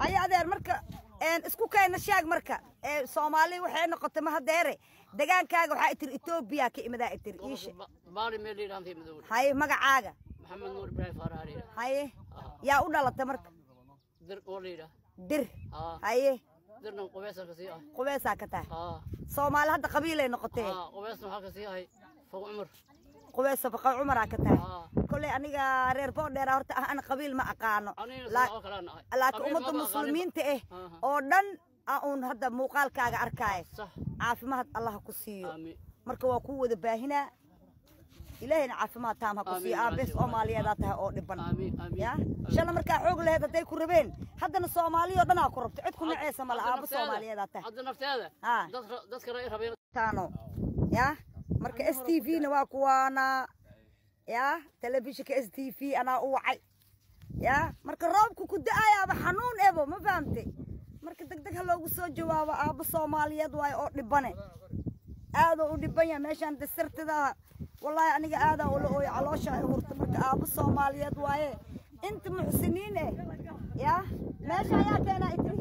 haya adeer marka een, isku kayna sheeg marka ee soomaali waxay noqotay mahadeere degaankaaga waxaa itiri etoobiya ka imadaa itiri iishe baali meel liidhaan ka imid haye magacaaga maxamed nuur ibraahim faaraha liidha haye yaa u dhalatay marka dir oo liidha dir haa haye dirnan qubeesa ka sii ah qubeesaa ka tahay haa soomaali hadda qabiilay noqotee haa qubeesna waxaa ka sii ahay fog cumar qubeesa baqa cumaraa ka tahay haa kolley aniga reer boodheera horta ah ana qabiil ma aqaano anigana La- sidoo kale aan ahay laakiin Qabiil ummadda maba aqaanin. muslimiinta ah Aha. oo dhan aa uun hadda muuqaalkaaga arkaayo sax caafimaad allah ha ku siiyo aamiin marka waa kuu wada baahinaa ilaahayna caafimaad taam ha ku Amiin, siiyo aabees amiin. soomaaliyeedaa tahay oo dhiban aamiin aamiin ya shala markaa xoog laheyd hadday ku rabeen haddana soomaaliyo dhanaa ku rabto cid ku naceesa mala Hadda aabo nafteeda- soomaaliyeedaa tahay hadda nafteeda Haa. dad- dadka ra- rabeen taano ya marka s t v na waa kuwaana ya telefishinka s t v anaa u wacay ya marka roobku ku da-ayaaba xanuun ebo ma fahamtay marka deg deg ha loogu soo jawaabo aabo soomaaliyeed waayo oo dhibane aadoo u dhiban yahay meeshaan dasartidaa wallaahi aniga aadaa ula ooyo caloosha ay hurta marka aabo soomaaliyeed waaye inta muxsiniin eh ya meesha ayaa keenaa itiri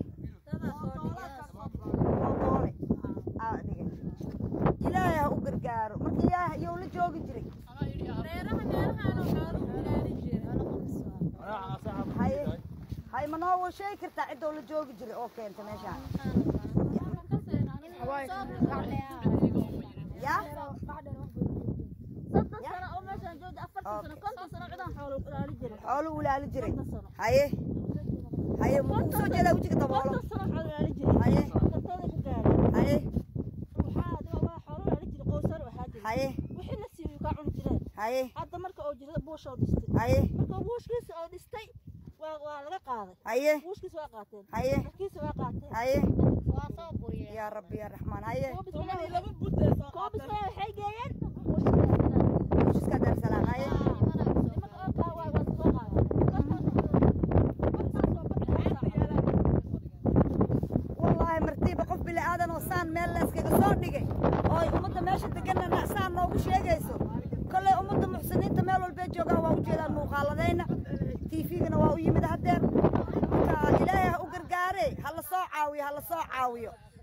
doole aa dhigay ilaahay ha u gargaaro marka yaa yow la joogi jiray haye haye ma noo sheegi kartaa cidoo la joogi jiray oo keenta meeshaan ya xoolo ulaali jiray haye haye muxuu soo jeedaa wejiga daboolo haye haye haye haye hadda marka oo jirada buush oo dhistay haye marka buushkiisa oo dhistay waa waa laga qaaday haye buushkiisa waa qaateen haye markiisa waa qaateen haye yaa rabbi yaa raxmaan haye koobis waxay geeyeen buushiska daarsalaam haye nimanka oo kaa waa waa soo wallaahi martiiba qof bili aadan oo saan meel layskaga soo dhigay oo ay ummadda meesha deganana saan noogu sheegayso kolley ummadda muxsiniinta meel walbee joogaan waa u jeedaan muuqaaladayna tiifigana waa u yimid haddeer marka ilaahay ha u gargaare ha la soo caawiyo ha la soo caawiyo